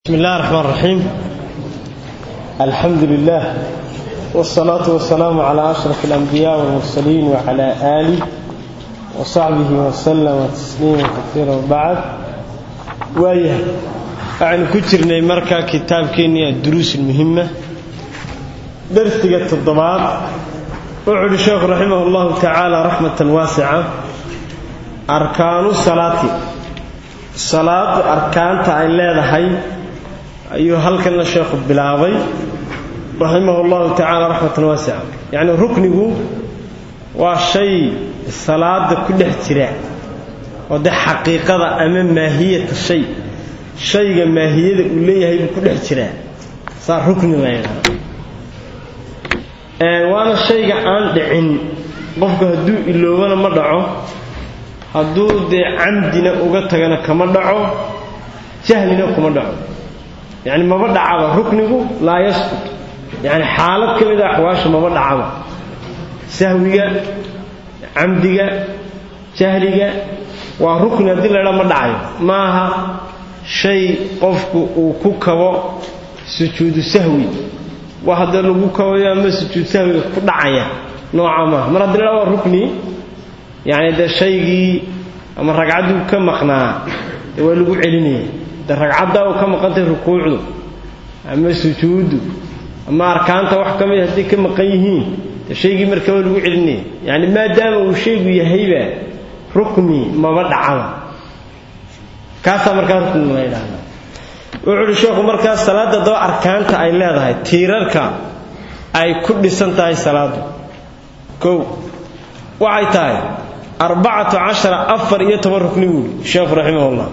بسم الله الرحمن الرحيم الحمد لله والصلاة والسلام على أشرف الأنبياء والمرسلين وعلى آله وصحبه وسلم تسليما كثيرا وبعد وإيه عن كترنا مركا كتاب كينيا الدروس المهمة درس تقت الضباط وعلى الشيخ رحمه الله تعالى رحمة واسعة أركان الصلاة صلاة أركان تعالى هاي ayuu halkana sheekhu bilaabay raximahullahu tacaala raxmatan waasica yacni ruknigu waa shay salaada ku dhex jira oo dee xaqiiqada ama maahiyata shay shayga maahiyada uu leeyahay buu ku dhex jiraa saa rukni la yidhahda waana shayga aan dhicin qofku hadduu iloobana ma dhaco hadduu dee camdina uga tagana kama dhaco jahlina kuma dhaco yani maba dhacaba ruknigu laa yasqut yani xaalad ka mida axwaasha maba dhacaba sahwiga camdiga jahliga waa rukni haddii laydhaa ma dhacayo maaha shay qofku uu ku kabo sujuudu sahwi wa haddee lagu kabayo ama sujuud sahwiga ku dhacaya nooca maaha mar haddii laydhaa waa rukni yani dee shaygii ama ragcadduu ka maqnaa dee waa lagu celinaya de ragcaddaa uu ka maqantay rukuucdu ama sujuuddu ama arkaanta wax ka mid hadday ka maqan yihiin de shaygii markaa waa lagu celinaya yani maadaama uu shaygu yahayba rukni maba dhacaba kaasaa markaa rukni la yidhaahda wuxuu uhi sheekhu markaa salaadda daba arkaanta ay leedahay tiirarka ay ku dhisan tahay salaaddu kow waxay tahay arbacatu cashara afar iyo toban rukni buuhi sheekhu raximahullah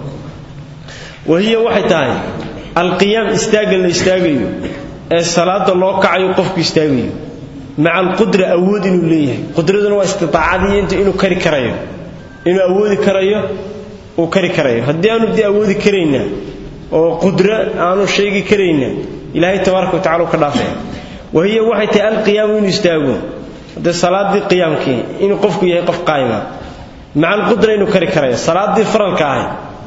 wahiya waxay tahay alqiyaam istaagga la istaagayo ee salaada loo kacayo qofku istaagayo maca alqudra awood inuu leeyahay qudraduna waa istiaacadii int inuu kari karayo inuu awoodi karayo uu kari karayo haddii aanu dee awoodi karayna oo qudro aanu sheegi karayna ilaahay tabaaraka wa tacala u ka dhaafaya wahiya waxay tahay alqiyaamu inuu istaago dee salaadii qiyaamkii inuu qofku yahay qof qaayima maca alqudra inuu kari karayo salaadii faralka ahay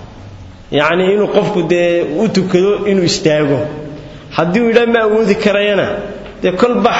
yacnii inuu qofku dee u tukado inuu istaago haddii uu yidhaa ma awoodi karayana dee kolba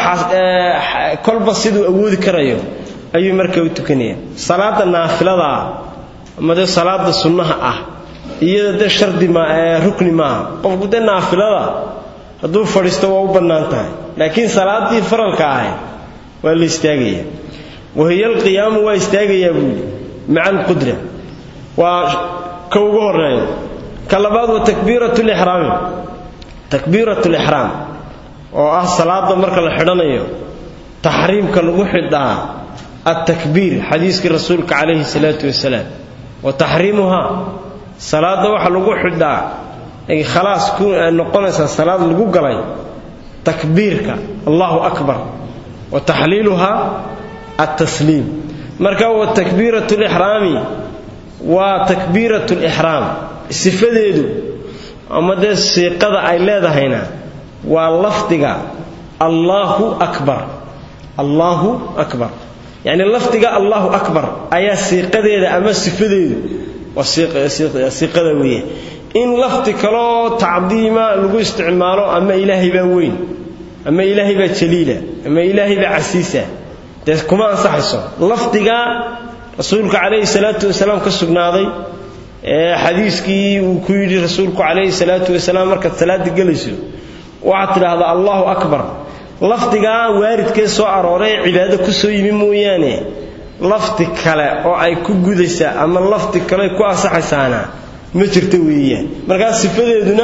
kolba siduu awoodi karayo ayuu markaa u tukanaya salaada naafiladaa ama dee salaada sunnaha ah iyada dee shardi ma rukni maaha qofku dee naafilada hadduu fadhiisto waa u bannaan tahay laakiin salaadii faralka ahay waa la istaagaya wahiya alqiyaamu waa istaagayaa buu yidhi maca alqudra waa ka ugu horeeyo ka labaad wa takbiirat lixraami takbiirat lixraam oo ah salaada marka la xidhanayo taxriimka lagu xidhaa altakbiir xadiiskii rasuulka calayhi salaatu wasalaam wa taxriimuhaa salaada waxa lagu xidhaa ay khalaas ku noqonaysaa salaad lagu galay takbiirka allahu akbar wa taxliiluhaa altasliim marka wa takbiirat lixraami waa takbiirat lixraam sifadeedu ama dee siiqada ay leedahayna waa lafdiga allaahu akbar allaahu akbar yacni lafdiga allahu akbar ayaa siiqadeeda ama sifadeedu waa siiqada weeye in lafdi kaloo tacdiima lagu isticmaalo ama ilaahay baa weyn ama ilaahay baa jaliila ama ilaahay baa casiisa dee kuma ansaxayso lafdiga rasuulka calayhi salaatu wasalaam ka sugnaaday ee xadiiskii uu ku yidhi rasuulku calayhi salaatu wasalaam markaad salaada gelayso waxaad tidhaahdaa allahu akbar lafdigaa waaridkee soo arooray ee cibaado ku soo yimi mooyaane lafdi kale oo ay ku gudaysaa ama lafdi kale ku ansaxaysaana ma jirto weeyaan markaa sifadeeduna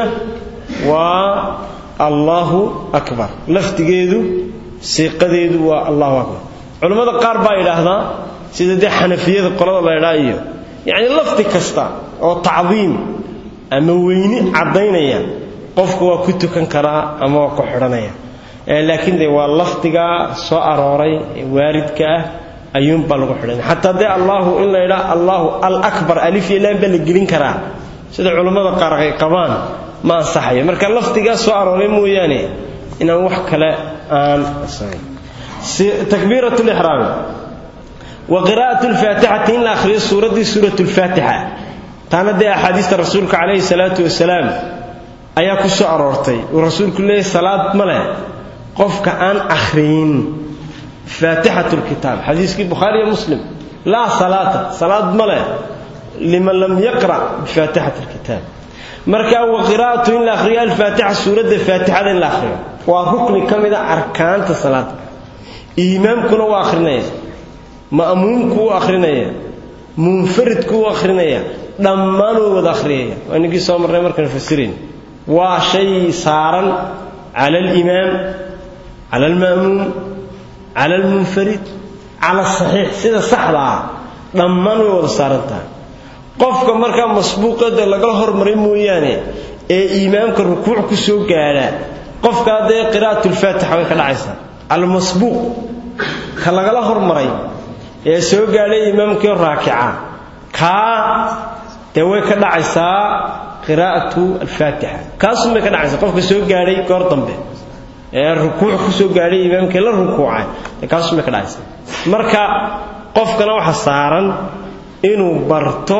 waa allahu akbar lafdigeedu siiqadeedu waa allahu akbar culammada qaar baa yidhaahdaa sida dee xanafiyada qolada laydhaa iyo yacni lafdi kasta oo tacdiim ama weyni caddaynaya qofku waa ku tukan karaa ama waa ku xidhanaya laakiin dee waa lafdigaa soo arooray ee waaridka ah ayuunbaa lagu xidhanaya xataa dee allaahu in laydhaa allaahu alakbar alif iyo laan baa la gelin karaa sida culammada qaar ay qabaan ma ansaxayo marka lafdigaa soo arooray mooyaane inaan wax kale aan takbiirat lixraami wa qiraa'at lfaatixati in la akhriyo suuraddii suurat lfaatixa taana dee axaadiista rasuulka calayhi salaatu wasalaam ayaa ku soo aroortay uu rasuulku leeyahy salaad ma leh qofka aan akhriyin faatixat lkitaab xadiiskii bukhaari iyo muslim laa salaata salaad ma leh liman lam yaqra' bifaatixati lkitaab marka wa qiraa'atu in la akhriyo alfaatixa suuradda faatixada in la akhriyo waa rukni ka mida arkaanta salaada imaamkuna waa akhrinaya ma'muumku u akhrinaya munfaridku u akhrinaya dhammaan way wada akhriyaya waa ninkii soo marnay markaan fasirayn waa shay saaran cala alimaam cala alma'muum cala almunfarid cala asaxiix sida saxda ah dhammaan way wada saaran tahay qofka markaa masbuuqada lagala hormaray mooyaane ee imaamka rukuuc ku soo gaadha qofkaa dee qiraa'atulfaatixa way ka dhacaysaa almasbuuq ka lagala hormaray ee soo gaadhay imaamkii raakica kaa dee way ka dhacaysaa qiraa'atu alfaatixa kaasun bay ka dhacaysaa qofka soo gaadhay goor dambe ee rukuuc ku soo gaadhay imaamkii la rukuucay dee kaasun bay ka dhacaysaa marka qofkana waxa saaran inuu barto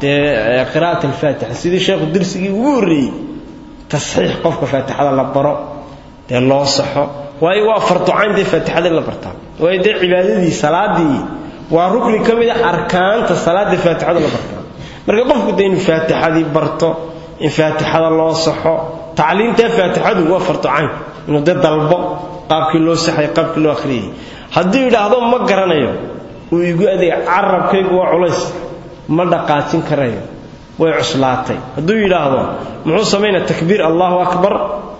dee qiraa'at alfaatixa sidii sheekhu dirsigii ugu horreeyey tasxiix qofka faatixada la baro dee loo saxo waayo waa farducayn dee faatixada in la bartaa waayo dee cibaadadii salaadii waa rukni ka mid a arkaanta salaada faatixada la bartaa marka qofku dee inuu faatixadii barto in faatixada loo saxo tacliimta faatixadu waa farducayn inuu dee dalbo qaabkii loo saxay qaabkii loo akhriyay hadduu yidhaahdo ma garanayo uu igu adeega carabkaygu waa culays ma dhaqaajin karayo way cuslaatay hadduu yidhaahdo muxuu samaynaa takbiir allahu akbar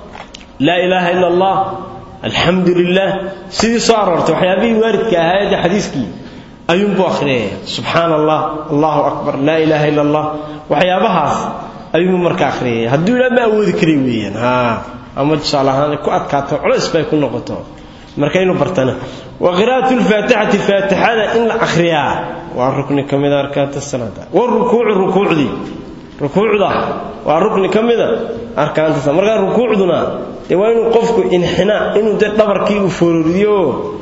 laa ilaaha ila allah alxamdu lilah sidii soo aroortay waxyaabihii waaridka ahaa ee xadiiskii ayuunbuu akhriyaya subxaana allah allahu akbar laa ilaaha ila allah waxyaabahaas ayuunbuu marka akhriyaya hadduu yidhaha ma awoodi karay weeyaan ha ama tusaale ahaan ku adkaato culays bay ku noqoto marka inuu bartana wa qiraa'atu lfaatixati faatixada in la akhriyaa waa rukni ka mida arkaanta salaada warukuucu rukuucdii rukuucda waa rukni ka mida arkaanta salaada markaa rukuucduna dee waa inuu qofku inxinaa inuu dee dhabarkii uu foororiyo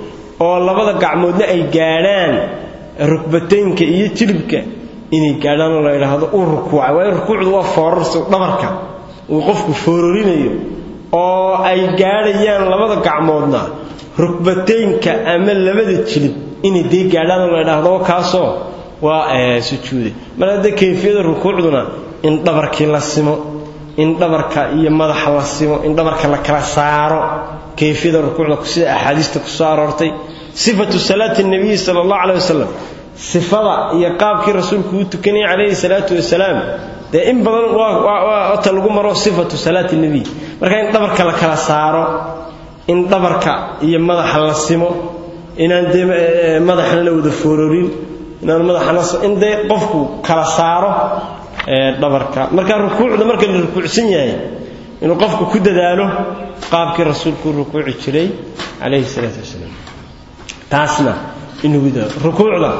oo labada gacmoodna ay gaadhaan rukbataynka iyo jilibka inay gaadhaan oo la yidhaahdo uu rukuucay waayo rukuucdu waa foorarsi dhabarka uu qofku foororinayo oo ay gaadhayaan labada gacmoodna rukbataynka ama labada jilib inay dee gaadhaan oo la yidhaahdo kaasoo waa sujuude mar haddee kayfiyada rukuucduna in dhabarkii la simo in dhabarka iyo madaxa la simo in dhabarka la kala saaro kayfiyada rukuucda sida axaadiista ku soo aroortay sifatu salaati nabiyi sala allahu caleh wasalam sifada iyo qaabkii rasuulku uu tukanayay calayhi salaatu wasalaam dee in badan waata lagu maro sifatu salaati nebiy marka in dhabarka la kala saaro in dhabarka iyo madaxa la simo inaan dee madaxna la wada foororin inaan madaxana in dee qofku kala saaro dhabarka marka rukuucda marka la rukuucsan yahay inuu qofku ku dadaalo qaabkii rasuulku u rukuuci jiray calayhi salaatu wasalaam taasna inuu dadaalo rukuucda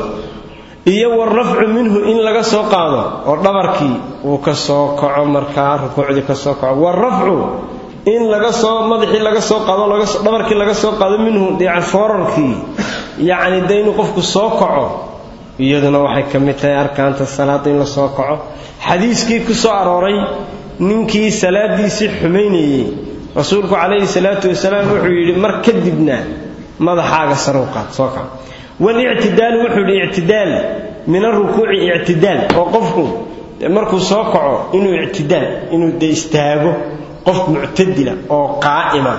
iyo warafcu minhu in laga soo qaado oo dhabarkii uu ka soo kaco markaa rukuucdii ka soo kaco warafcu in laga soo madaxii laga soo qaado dhabarkii laga soo qaado minhu dhiica foorarkii yacni dee inuu qofku soo kaco iyaduna waxay ka mid tahay arkaanta salaada in la soo kaco xadiiskii ku soo arooray ninkii salaadiisii xumaynayey rasuulku calayhi salaatu wasalaam wuxuu yidhi mar kadibna madaxaaga sarow qaad soo kac walictidaalu wuxuu yidhi ictidaal min arukuuci ictidaal oo qofku markuu soo kaco inuu ictidaal inuu de istaago qof muctadila oo qaa'ima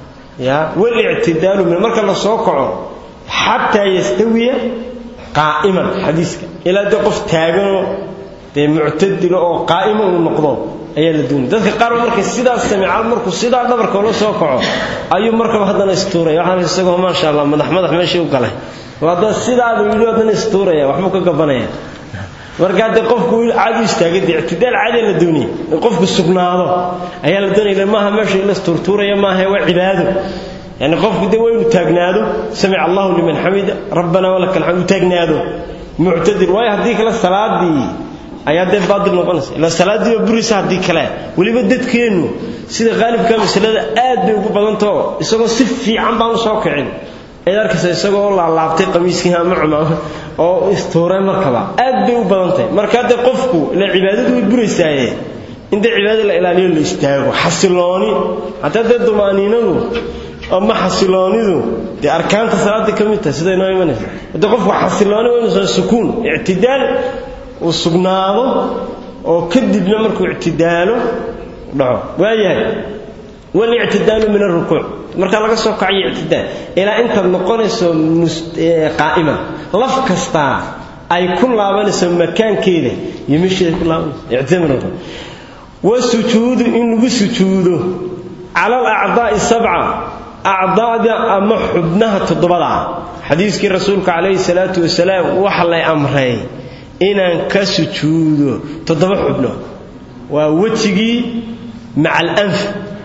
ya walictidaalu min marka la soo kaco xataa yastawiya qaa'iman xadiiska ilaa dee qof taaganoo dee muctadilo oo qaa'ima uu noqdo ayaa la doonaya dadka qaar markay sidaas samical markuu sidaa dhabarka ula soo kaco ayuu markaba haddana istuuraya waxaan isagoo maasha allah madax madax meeshii u galay hadda sidaaba yidhi haddana istuuraya waxbuu ka gabanaya marka haddee qofku caadi istaagay dee ictidaal caadi la doonaya in qofku sugnaado ayaa la doonaya maaha meesha in la istuurtuuraya maaha waa cibaado yani qofku dee waa inuu taagnaado samic allahu liman xamida rabbana walaka alxamd uu taagnaado muctadil waayo haddii kale salaadii ayaa dee baadil noqonaysa ila salaadiiba burisa haddii kale weliba dadkeennu sida qaalibka masalada aad bay ugu badantao isagoo si fiican baan u soo kicin ayaad arkaysa isagoo laalaabtay qamiiskii ama cumaama oo istuuray markaba aad bay u badan tahay marka haddee qofku ila cibaadadu way buraysaaye in dee cibaadada la ilaaliyo la istaago xasilooni hataa dee dumaaniinadu ama xasiloonidu dee arkaanta salaada ka mid tahay siday noo imanaysa haddii qofku xasilooni waa inuusan sukuun ictidaal uu sugnaado oo kadibna markuu ictidaalo dhaco waayahay walictidaalu min arukuuc markaa laga soo kacayo ictidaal ilaa intaad noqonayso qaa'iman laf kastaa ay ku laabanayso makaankeeda iyo meesheeda ku laabanayso ictidaal min arukuuc wasujuudu in lagu sujuudo cala alacdaa'i sabca acdaada ama xubnaha toddobada ah xadiiskii rasuulka calayhi salaatu wasalaam waxa lay amray inaan ka sujuudo toddoba xubno waa wejigii maca alanf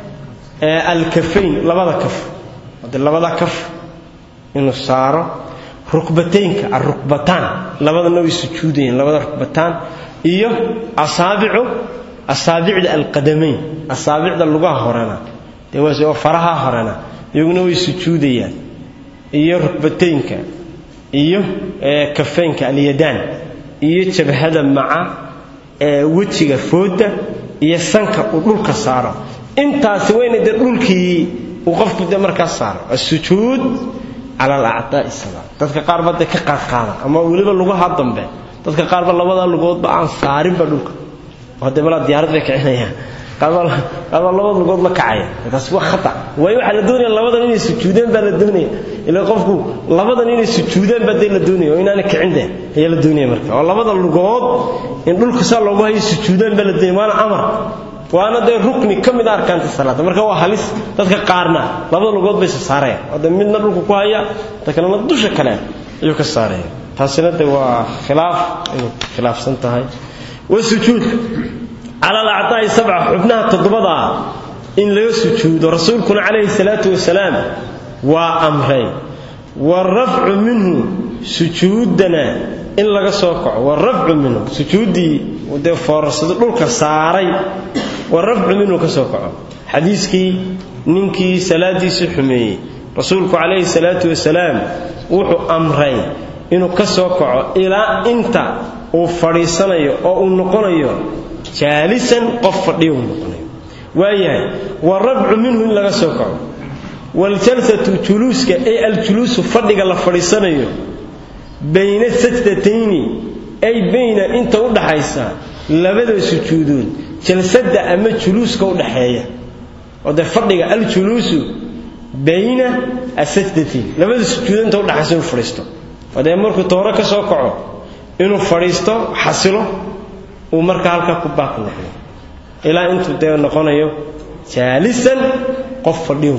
alkafayn labada kaf de labada kaf inuu saaro rukbataynka arukbataan labadana way sujuudayeen labada rukbataan iyo asaabicu asaabicda alqadamayn asaabicda lugaha horena dee waa faraha horena iyaguna way sujuudayaan iyo rukbataynka iyo kafaynka alyadaan iyo jabhada maca wejiga fooda iyo sanka uu dhulka saaro intaasi wayna dee dhulkii uu qofku dee markaas saaro asujuud cala alacdaa'i sabaa dadka qaar ba dee ka qaadqaada ama weliba lugaha dambe dadka qaarba labada lugoodba aan saarinba dhulka hadee malaa diyaarad bay kicinayaan qaarbaa labada lugood la kacaya taas waa khata waayo waxaa la doonaya labadan inay sujuudeen baa la doonaya ilaa qofku labadan inay sujuudeen baa dee la doonaya oo inaana kicin dee ayaa la doonaya marka oo labada lugood in dhulka saa loogu hayo sujuudeen baa la doonaya waana amar waana dee rukni ka mid a arkaanta salaada marka waa halis dadka qaarna labada lugood bay sa saarayaan oo dee midna dhulka ku haya ta kalena dusha kale ayuu ka saaraya taasina de waa khilaaf inay khilaafsan tahay wasujuud cala alacdaa'i sabca xubnaha toddobada ah in laga sujuudo rasuulkuna calayhi salaatu wasalaam waa amray waarafcu minhu sujuudana in laga soo kaco waarafcu minhu sujuuddii dee foorarsado dhulka saaray waarafcu minhu ka soo kaco xadiiskii ninkii salaadiisii xumeeyey rasuulku calayhi salaatu wasalaam wuxuu amray inuu ka soo kaco ilaa inta uu fadhiisanayo oo uu noqonayo jaalisan qof fadhiya uu noqonayo waayahay waarafcu minhu in laga soo kaco waaljalsatu juluuska ay aljuluusu fadhiga la fadhiisanayo bayna sajdatayni ay bayna inta u dhaxaysa labada sujuudood jalsadda ama juluuska u dhaxeeya oo dee fadhiga aljuluusu bayna asajdatayn labada sujuudood inta udhaxaysa inuu fadhiisto oo dee markuu tooro ka soo kaco inuu fadhiisto xasilo uu markaa halkaa ku baaq noqdo ilaa intuu dee noqonayo jaalisan qof fadhiyo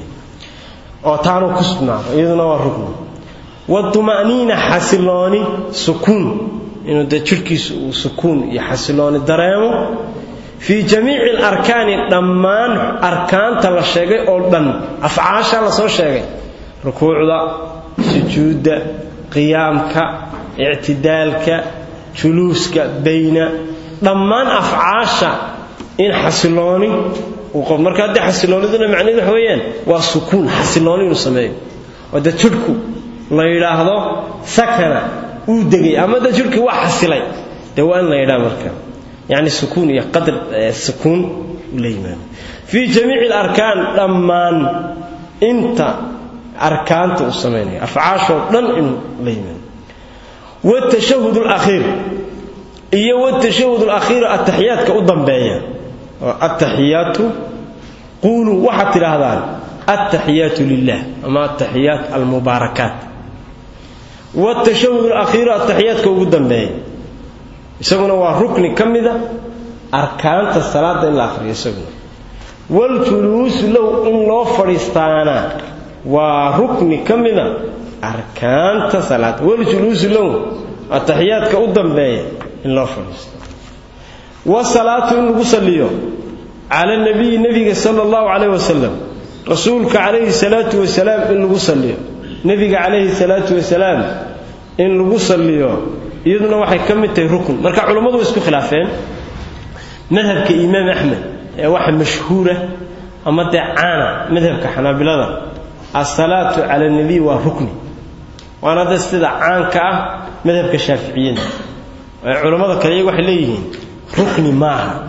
oo taanuu ku sugnaado iyaduna waa rugni watuma'niina xasilooni sukuun inuu dee jidhkiisu uu sukuun iyo xasilooni dareemo fii jamiici alarkaani dhammaan arkaanta la sheegay oo dhan afcaasha la soo sheegay rukuucda sujuudda qiyaamka ictidaalka juluuska bayna dhammaan afcaasha in xasilooni marka haddii xasilooniduna macnaheed waxa weeyaan waa sukuun xasilooni inuu sameeyo oo dee jidhku la yidhaahdo sakana uu degay ama dee jidhkii waa xasilay dee waa in la yidhaha marka yacni sukuun iyo qadr sukuun uu la yimaado fii jamiici alarkaan dhammaan inta arkaanta uu samaynayo afcaashoo dhan inuu la yimaado wtashahud alakhiir iyo wtashahud alakhiiru ataxiyaadka u dambeeya oo ataxiyaatu quuluu waxaad tidhaahdaan altaxiyaatu lilah ama altaxiyaat almubaarakaat wtashahud alakhiiru ataxiyaadka ugu dambeeya isaguna waa rukni ka mida arkaanta salaada in la akhriyo isaguna waljuluusu low in loo fadhiistaana waa rukni ka mida arkaanta salaada waljuluusu low ataxiyaadka u dambeeya in loo fadhiisto wasalaatu in lagu saliyo cala nabiyi nebiga sala allahu calayh wasalam rasuulka calayhi salaatu wasalaam in lagu saliyo nebiga calayhi salaatu wasalaam in lagu saliyo iyaduna waxay ka mid tahay rukn marka culammadu way isku khilaafeen madhabka imaam axmed ee waxa mashhuura ama dee caana madhabka xanaabilada asalaatu cala nabiy waa rukni waana da sida caanka ah madhabka shaaficiyada culammada kale iyagu waxay leeyihiin rukni maaha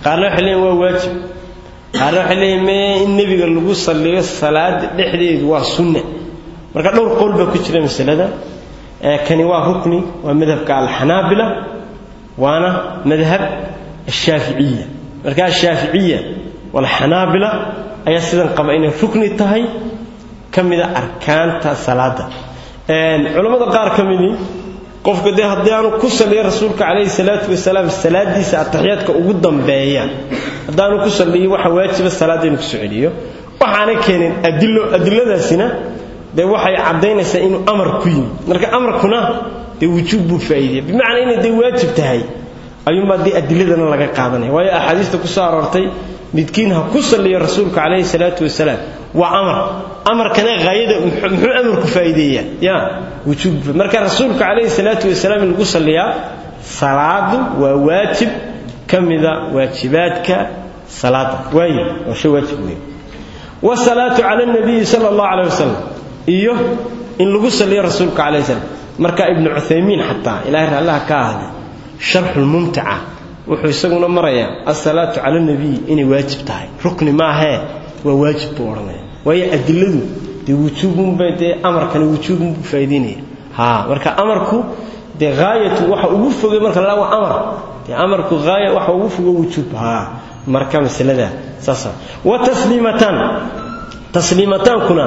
qaarna waxay leeyihin waa waajib qaarna waxay leeyihin mee in nebiga lagu salliyo salaada dhexdeedu waa sunne marka dhowr qowl baa ku jira masalada kani waa rukni waa madhabka alxanaabila waana madhab ashaaficiya marka ashaaficiya walxanaabila ayaa sidan qaba inay rukni tahay ka mida arkaanta salaada culammada qaar ka midii qofka dee haddii aanu ku saliyo rasuulka calayhi salaatu wasalaam salaadiisa ataxiyaadka ugu dambeeya haddaanu ku saliyo waxa waajiba salaadda inuu kusoo celiyo waxaanay keeneen adilo adiladaasina dee waxay caddaynaysaa inuu amar ku yimi marka amarkuna dee wujuub buu faa'iidaya bimacnaa inay dee waajib tahay ayuunbaa dee adiladana laga qaadanaya waayo axaadiista ku soo aroortay midkiin ha ku salliyo rasuulka calayhi salaatu wasalaam waa amar amarkana haayada muxuu amarku faa'iideeyaa ya wujuub marka rasuulka calayhi salaatu wasalaam in lagu salliyaa salaadu waa waajib ka mida waajibaadka salaada waayo waa shay waajib weyn wasalaatu cala nabiyi sala allahu calayh wasalam iyo in lagu salliyo rasuulka calayhi salam marka ibnu cuthaymiin xataa ilaahay raallaha ka ahday sharxulmumtica wuxuu isaguna marayaa asalaatu cala nabiy inay waajib tahay rukni maahee waa waajib buu odhanaya waayo adiladu dee wujuubunbay dee amarkani wujuubunbuu faa'idaynaya ha marka amarku dee haayatu waxa ugu fogay marka la waa amar dee amarku haaya waxa ugu fogo wujuub ha marka masalada saasa wa tasliimataan tasliimataankuna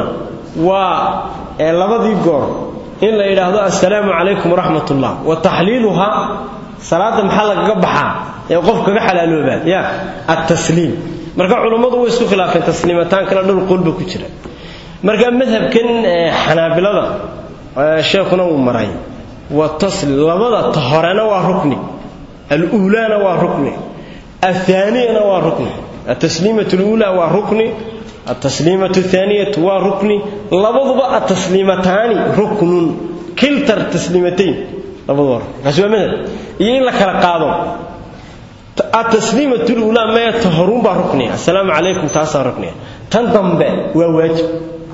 waa ee labadii goor in la yidhaahdo assalaamu calaykum waraxmat ullah wa taxliiluha salaada maxaa lagaga baxaa ee qof kaga xalaaloobaa ya attasliim marka culummadu way isku khilaafeen tasliimataankana dhowr qolba ku jira marka madhabkan xanaabilada sheekhuna uu maray waa tasli labada ta horena waa rukni aluulaana waa rukni athaaniyana waa rukni atasliimatu luulaa waa rukni atasliimatu thaaniyatu waa rukni labaduba atasliimataani ruknun kiltar tasliimatayn labadu waa rukni kaasi waa madhab iyo in la kala qaado atasliimatu luulaa maya ta horuunbaa rukniya assalaamu calaykum taasaa rukniya tan dambe waa waajib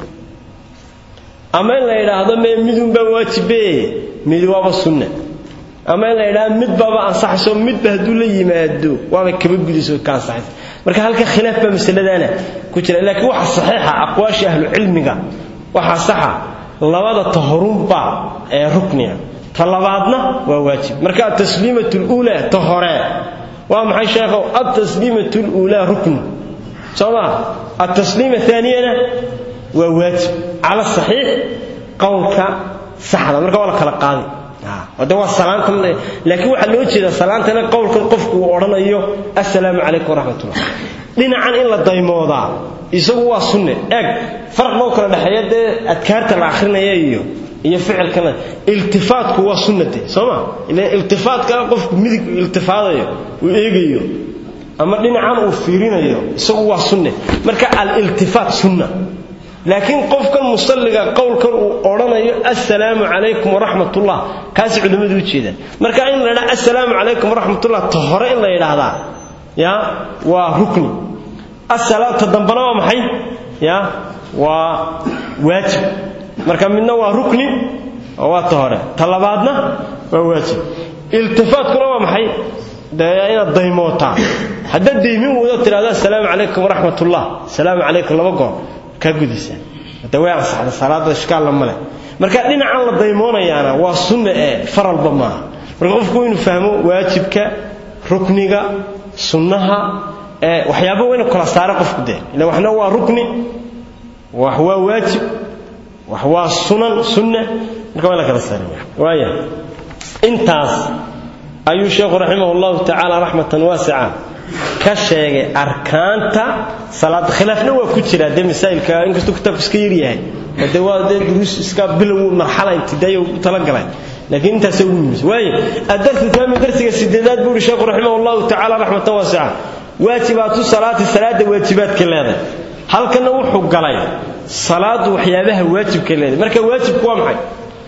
ama in la yidhaahdo mee midunbaa waajibe mid waaba sunna ama in la yidhahdo mid baaba ansaxayso midba hadduu la yimaado waaba kaba gudayso ka ansaxaysa marka halka khilaaf baa masaladaana ku jira laakiin waxa saxiixa aqwaasha ahlu cilmiga waxaa saxa labada ta horuunbaa ee rukniya ta labaadna waa waajib marka atasliimatu luulaa ta hore waa maxay sheekhow altasliimatu luulaa rukn soo maa altasliima aaniyana waa waajib cala saxiix qowlka saxda marka waa la kala qaaday de waa salaanta laakiin waxaa loo jeedaa salaantana qowlkan qofku uu odhanayo assalaamu calaykum waraxmatullah dhinacan in la daymoodaa isagu waa sunne eeg farq bau kala dhexeeya dee adkaarta la akhrinaya iyo iyo ficilkana iltifaatku waa sunnate soo ma ila iltifaatka qofku midig iltifaadayo uu eegayo ama dhinacan uu fiirinayo isagu waa sunne marka aliltifaat sunna laakiin qofkan musalliga qowlkan uu odhanayo assalaamu calaykum waraxmatullah kaasi culimmadu u jeedaan marka in la ydhaha assalaamu calaykum waraxmatullah ta hore in la yidhaahdaa ya waa rukni ta dambana waa maxay ya waa waajib marka midna waa rukni waa ta hore ta labaadna waa waajib iltifaatkuna waa maxay dee inaad daymootaa haddaad daymin wado tidhahdo assalaamu calaykum waraxmatullah assalaamu calaykum laba goor kaa gudaysaa de way ansaxda salaada ishkaalla male marka dhinacan la daymoonayaana waa sunna ee faralba maaha marka qofku inuu fahmo waajibka rukniga sunnaha ee waxyaaba waa inu kala saara qofku dee ila waxna waa rukni wax waa waajib wax waa sunan sunna marka waa la kala saaraya waaya intaas ayuu sheekhu raximah llahu tacaala raxmatan waasica ka sheegay arkaanta salaada khilaafna waa ku jira dee masaa'ilka inkastuu kitaabku iska yar yahay oo dee waa dee duruus iska bilow marxala ibtidaaya ugu talagalay laakiin intaasay ugu yimid waayo addarsu taami darsiga sideedaad buu uhi sheekhu raximah allahu tacaala raxmatan waasica waajibaatu salaati salaada waajibaadka leedahay halkana wuxuu galay salaadu waxyaabaha waajibka leedahay marka waajibku waa maxay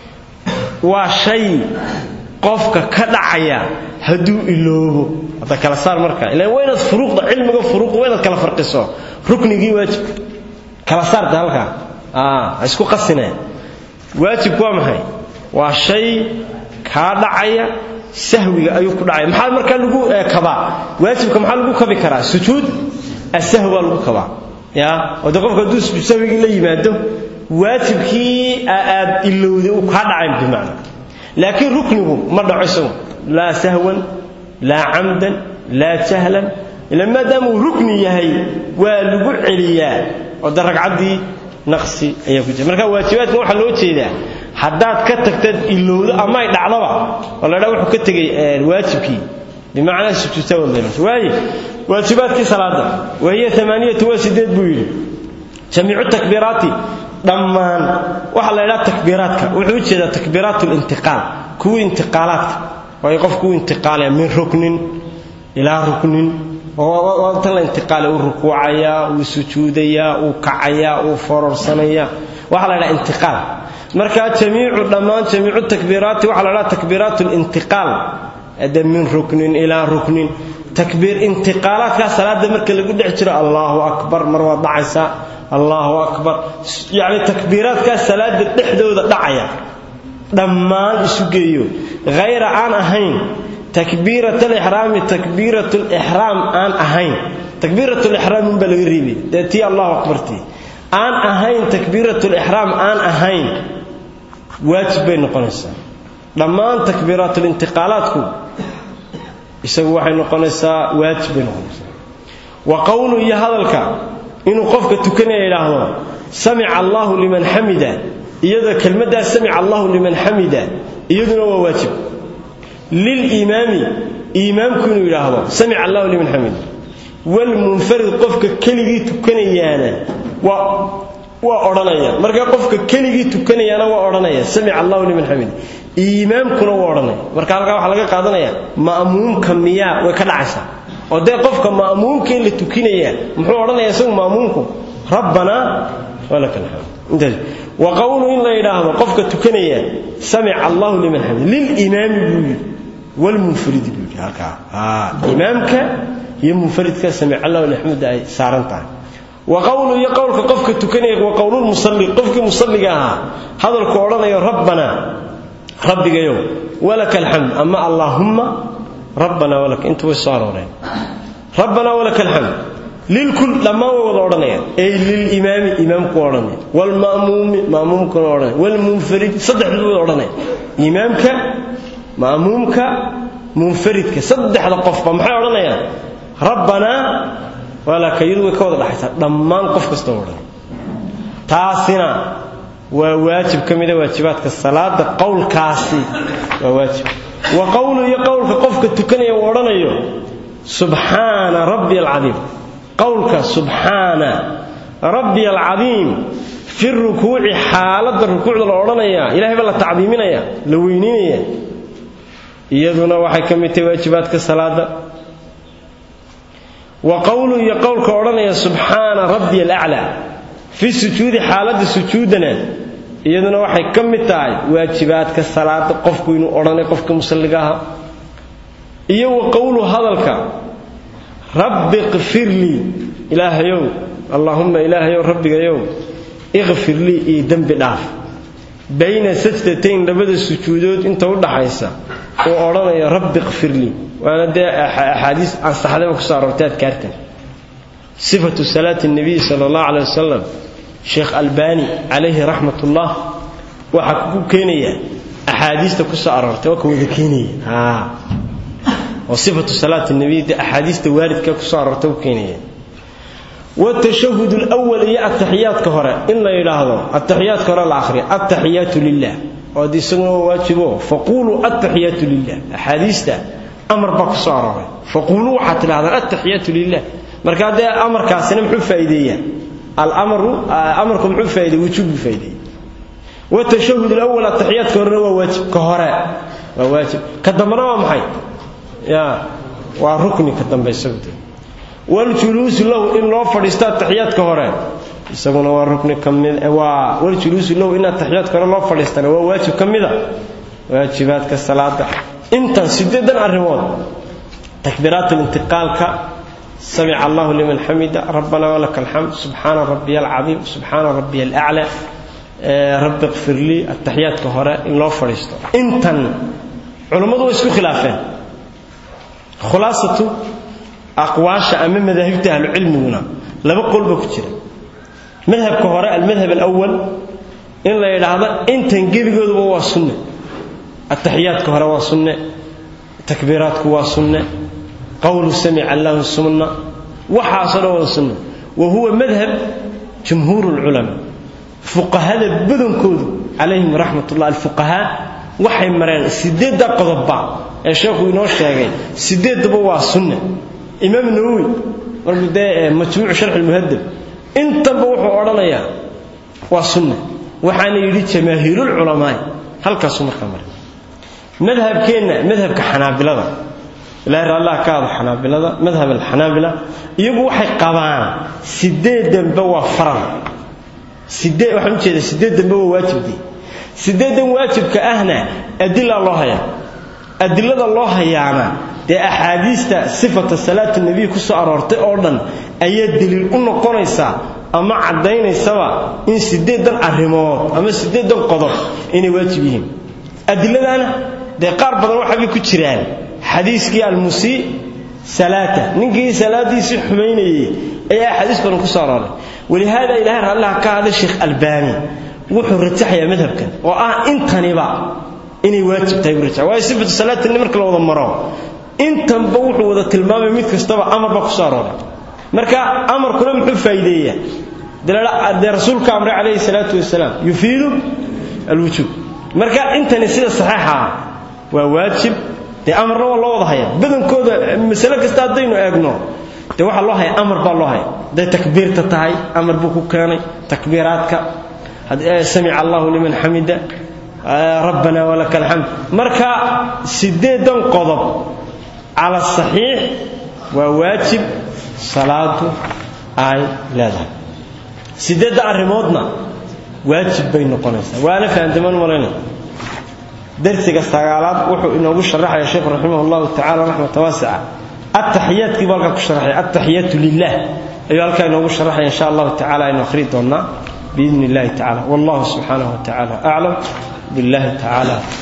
waa shay qofka ka dhacaya hadduu iloobo hadda kala saar marka ilaan waa inaad furuuqda cilmiga furuuq waa inaad kala farqiso ruknigii waajibka kala saarta halkaa ha isku qasine waajibku waa maxay waa shay kaa dhacaya sahwiga ayuu ku dhacaya maxaa markaa lagu kabaa waajibka maxaa lagu kabi karaa sujuud asahwi baa lagu kabaa ya wada qofka hadduu sujuud sahwigii la yimaado waajibkii aad ilowday uu kaa dhacayn bimacna laakiin ruknigu ma dhaco isagu laa sahwan laa camdan laa jahlan ila maadaama uu rukni yahay waa lagu celiyaa oo da ragcaddii naqsi ayaa ku jira marka waajibaadkan waxaa loo jeedaa haddaad ka tagtad ilowdo ama ay dhacdaba oo la dhaa wuxuu ka tegey waajibkii bimacnaa sujuudta wadlaymas waaye waajibaadkii salaada wahiya amaaniyatu waa sideed buu yidhi jamiicu takbiiraati dhammaan waxaa la ydhaha takbiiraadka wuxuu u jeedaa takbiiraat lintiqaal kuwii intiqaalaadka waayo qofku u intiqaalaya min ruknin ilaa ruknin tan la intiqaala uu rukuucayaa uu sujuudayaa uu kacayaa uu fororsanaya waxaa la ydhaha intiqaal marka jamiicu dhammaan jamiicu takbiiraati waxaa la dhaha takbiiraat lintiqaal de min ruknin ilaa ruknin takbiir intiqaalaadkaa salaada marka lagu dhex jiro allahu akbar mar waad dhacaysaa allahu akbar yacni takbiiraadkaa salaada dhexdooda dhacaya dhammaan isu geeyo hayra aan ahayn takbiirat alixraami takbiirat lixraam aan ahayn takbiirat lixraam unbaa laga reebay dee tii allahu akbartii aan ahayn takbiirat lixraam aan ahayn waajib bay noqonaysaa dhammaan takbiiraatulintiqaalaadku isagu waxay noqonaysaa waajib bay noqonaysaa wa qowlu iyo hadalka inuu qofka tukanaya idhaahdo samica allahu liman xamida iyadoo kelmaddaas samica allahu liman xamida iyaduna waa waajib liliimaami iimaamku inuu yidhaahdo samica allahu liman xamida walmunfarid qofka keligii tukanayaana waa waa odhanaya marka qofka keligii tukanayaana waa odhanaya samica allahu liman xamida iimaamkuna waa odhanaya marka halkaa waxaa laga qaadanaya ma'muumka miyaa way ka dhacaysaa oo dee qofka ma'muumka in la tukinaya muxuu odhanaya isagu ma'muumku rabbanaa walaka alxamd wa qowlu in la yidhaahdo qofka tukanaya samica allahu liman xamid lilimaami buu yidhi walmunfaridi buu yidhi halkaa imaamka iyo munfaridka samica allahu liman xamid ay saaran tahay wa qowlu iyo qowlka qofka tukanaya wa qowlulmusalli qofkii musalliga ahaa hadalku odhanayo rabbanaa rabbigayow walaka alxamd ama allaahumma rabbanaa walaka intu way soo arooreen rabbanaa walaka alxamd lilkul dhammaan way wada odhanayaan ey lilimaami imaamku odhanaya wlma'muumi ma'muumkuna odhanaya wlmunfarid saddexdu wada odhanaya imaamka ma'muumka munfaridka saddexda qofba maxay odhanayaan rabbanaa walaka iyadu way ka wada dhaxaysaa dhammaan qof kastoo odhanaya taasina waa waajib ka mida waajibaadka salaada qowlkaasi waa waajib wa qowlu iyo qowlka qofka tukanaya uu odhanayo subxaana rabbi alcadiim qowlka subxaana rabbi alcadiim fi rukuuci xaaladda rukuucda la odhanaya ilahay baa la tacdiiminaya la weyninaya iyaduna waxay ka mid tahay waajibaadka salaada wa qowlu iyo qowlka odhanaya subxaana rabbi alaclaa fi sujuudi xaaladda sujuudana iyaduna waxay ka mid tahay waajibaadka salaada qofku inuu odhanay qofka musalliga aha iyo wa qowlu hadalka rabbi qfir lii ilaahayow allaahumma ilaahayow rabbigayow iqfir lii io dembi dhaaf bayna sajdatayn labada sujuudood inta u dhaxaysa uu odhanayo rabbi qfir lii waana dee axaadiis ansaxdaba kusoo aroortay adkaartan sifatu salaati nabiy sala allahu caley wasalam sheekh albani calayhi raxmat ullah waxaa ku keenaya axaadiista kusoo aroortay waa ka wada keenaya oo sifatu salaati nabiy dee axaadiista waaridka kusoo aroortay ku keenaya watashahud lwal iyo ataxiyaadka hore in la yidhaahdo ataxiyaadka hore la akhriya ataxiyaatu lilah oo ad isaguna waa waajibo faquluu ataxiyaatu lilah axaadiista amar baa kusoo arooray faquluu waxaad tidhahdaan ataxiyaatu lilah marka dee amarkaasina muxuu faa'iideeyaa alamaru amarku muxuu faa'ideey wujuub buu faa'ideeyey watashahud alawal ataxiyaadka horena waa waajib ka hore waa waajib ka dambena waa maxay ya waa rukni ka dambe isagu de waljuluusu lahu in loo fadhiisto ataxiyaadka hore isaguna waa rukni ka mid waa waljuluusu lahu in ataxiyaadka hore loo fadhiistana waa waajib ka mida waajibaadka salaada intan sideedan arrimood takbiiraat lintiqaalka samica allahu liman xamida rabbana walaka alxamd subxaana rabbiya alcadiim subxaana rabbiya alaclaa rabbi qfir lii ataxiyaadka hore in loo fadhiisto intan culammadu way isku khilaafeen khulaasatu aqwaasha ama madaahibta ahlucilmiguna laba qolba ku jira madhabka hore almadhab alawal in la yidhaahdo intan gebigooduba waa sunne ataxiyaadka hore waa sunne takbiiraadku waa sunne qowlu samica allahu sunna waxaasoo dhan wada sunne wa huwa madhab jumhuur lculamaa fuqahada badankoodu calayhim raxmat ullah alfuqahaa waxay mareen sideedda qodobba ee sheekhu inoo sheegay sideeddaba waa sunne imaam nawowi markuu dee majmuucu sharxi lmuhadab intanba wuxuu odhanayaa waa sunne waxaana yidhi jamaahiirulculamaai halkaasuu markaa maray madhabkeenna madhabka xanaabilada ilahay raallah ka hado xanaabilada madhab alxanaabila iyagu waxay qabaan sideedanba waa faral sidee waxaan ujeeda sideedanba waa waajibdii sideedan waajibka ahna adila loo hayaa adilada loo hayaana dee axaadiista sifata salaata nebiy ku soo aroortay oo dhan ayaa deliil u noqonaysaa ama caddaynaysaba in sideedan arrimood ama sideedan qodob inay waajib yihiin adiladaana dee qaar badan waxaabay ku jiraan xadiiskii almusii salaata ninkii salaadiisii xumaynayey ayaa axaadiis badan ku soo arooray walihaada ilahay raallaha ka hadlay sheekh albaani wuxuu rajaxayaa madhabkan oo ah intaniba inay waajib tahay buu rajaxa waayo sifatu salaatani marka la wada maro intanba wuxuu wada tilmaamay mid kastaba amar baa ku soo arooray marka amarkuna muxuu faa'iideeyaa dee rasuulka amray calayhi salaatu wasalaam yufiidu alwujuub marka intani sida saxiixa ah waa waajib dee amarna waa loo wada haya badankooda masale kasta haddaynu eegno dee waxaa loo haya amar baa loo haya hadday takbiirta tahay amar buu ku keenay takbiiraadka samica allahu liman xamida rabbana walaka alxamd marka sideedan qodob cala saxiix waa waajib salaadu ay leedahay sideedda arrimoodna waajib bay noqonaysaa waana fahantamaan malayna darsiga sagaalaad wuxuu inoogu sharaxaya sheekhu raximah allahu tacala raxmata waasica ataxiyaadkii buu halkaa ku sharaxaya ataxiyaatu lilah ayuu halkaa inoogu sharaxaya insha allahu tacala aynu akhri doonnaa biidni illahi tacala wallahu subxaanahu wa tacala aclam billahi tacala